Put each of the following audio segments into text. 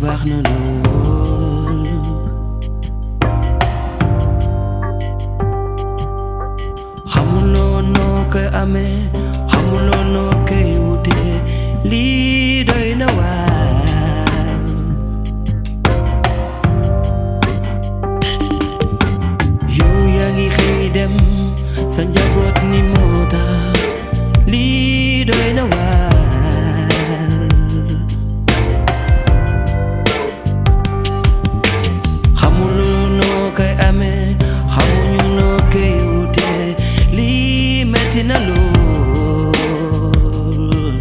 baax na lool xamuloo noo koy amee xamuloo noo koy wutee lii doy na waar yow yaa ngi xëy dem sa njaboot ni moo tax lii doy na waar xamuloo noo koy amee xamuñu noo koy wutee lii metti na lool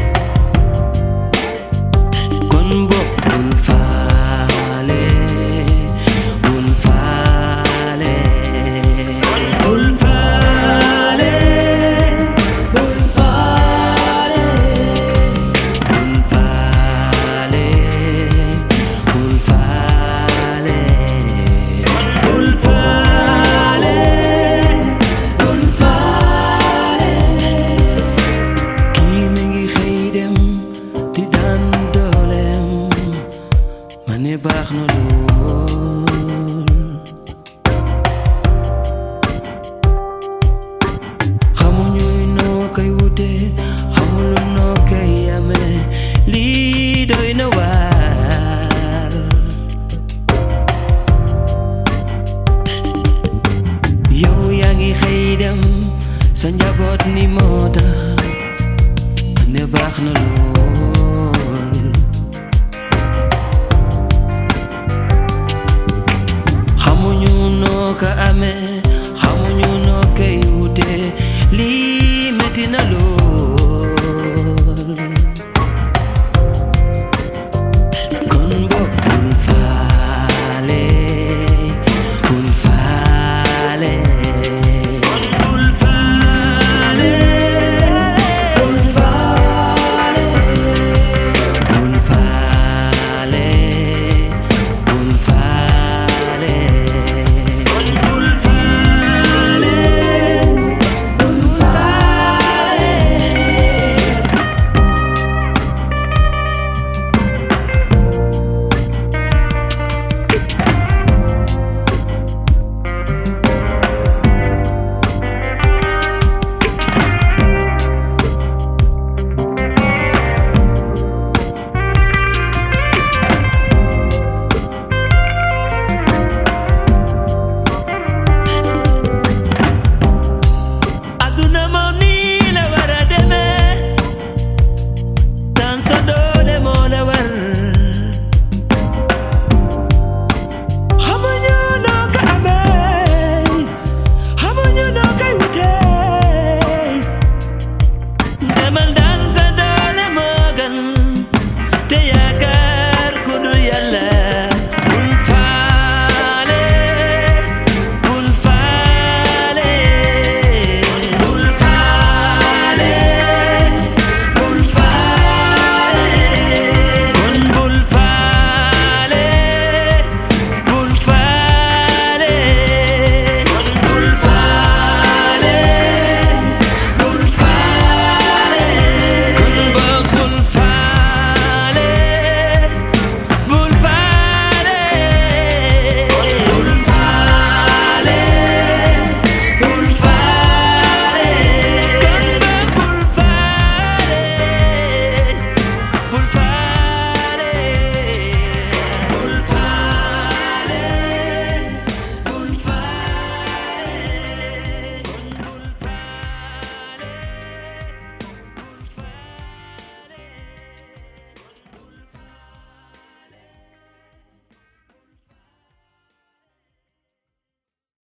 kon boog bul faale bul faale bul faale bul faale bul faale bul faale bul faale bul faale kii mi ngi xëy dem di daan dooleem ma ne baax na lool xamuñu noo koy wute xamulu noo koy amee lii doy na waar